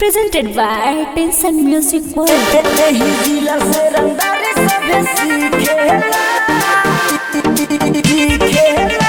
Presented by Tension Music World. एही जिला से रंगदारी सभे सीखेला सीखेला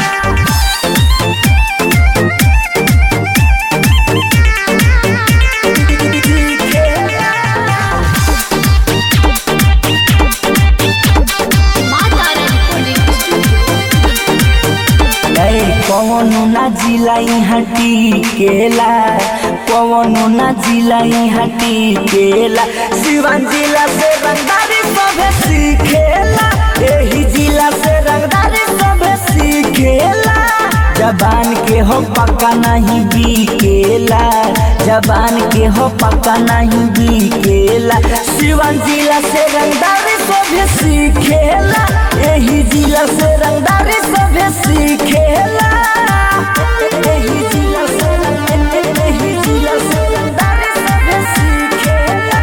कवनो ना जिला यहाँ टिकेला कवनो ना जिला यहाँ टिकेला सिवान जिला से रंगदारी सभे सीखेला एही जिला से रंगदारी सभे सीखेला जबान के हो पक्का नहीं बिकेला जबान के हो पक्का नहीं बिकेला सिवान जिला से रंगदारी सभे सीखेला एही जिला से रंगदारी सभे सीखेला एही जिला से एही जिला से रंगदारी सभे सीखेला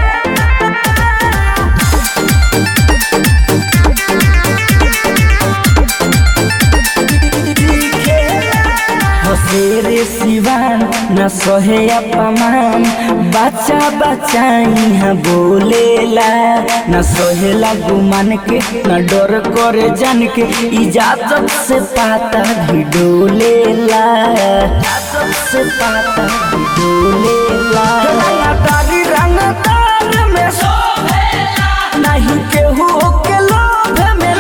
हसेरे सिवान न सहे अपमान बच्चा बच्चा यहाँ बोलेला न सहेला गुमान के न डर करे जान के इजाजत से पाता भी डोलेला इजाजत से पाता भी डोलेला रंगदारी रंगदार में नहीं केहू के लोभ में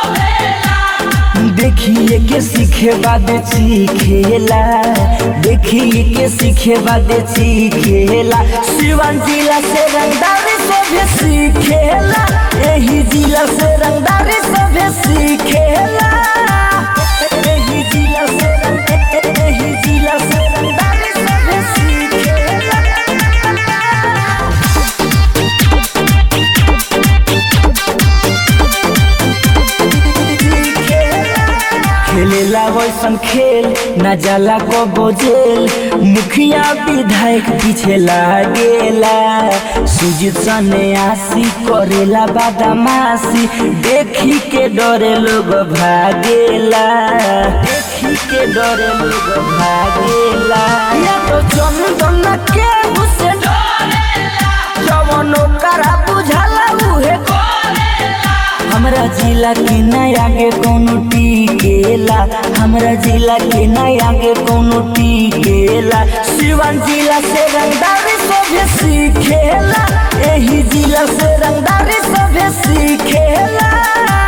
देखिए के सीखे बाद सीखेला देखिए के सीखे बाद सीखेला सिवान जिला से रंगदारी सभे सीखेला एही जिला से रंगदारी सभे सीखेला एही जिला से रंग- एही जिला से रंगदारी सभे सीखेला खेलेला वैसन खेल न जाला को बोझेल मुखिया विधायक पीछे लागेला सुजीत सने आसी करेला बादामासी देखी के डरे लोग भागेला देखी के डरे लोग भागेला या तो चंदन के हुसे जवनो करा बुझाला उहे हमरा जिला के नया आगे कोनो टिकेला हमरा जिला के नया आगे कोनो टिकेला सिवान जिला से रंगदारी सभे सीखेला एही जिला से रंगदारी सभे सीखेला